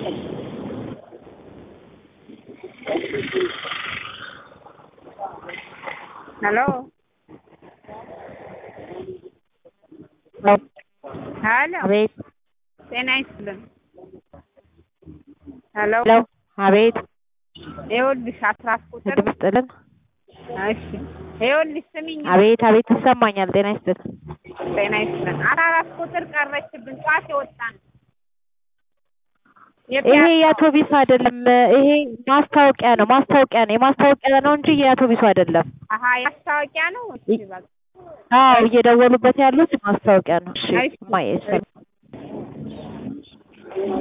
ሄሎ ሄሎ አቤት ጤና ይስጥልን ሄሎ ሄሎ አቤት ይኸውልሽ አስራ ቁጥር ድምፅ ጥልን እሺ ይኸውልሽ ስሚኝ አቤት አቤት ይሰማኛል። ጤና ይስጥልን። ጤና ይስጥልን አስራ አራት ቁጥር ቀረችብን ጠዋት የወጣን ይሄ የአውቶቢስ አይደለም። ይሄ ማስታወቂያ ነው። ማስታወቂያ ነው። የማስታወቂያ ነው እንጂ የአውቶቢሱ አይደለም። አሀ ማስታወቂያ ነው እሺ በቃ አዎ እየደወሉበት ያሉት ማስታወቂያ ነው። እሺ እሺ። እማዬ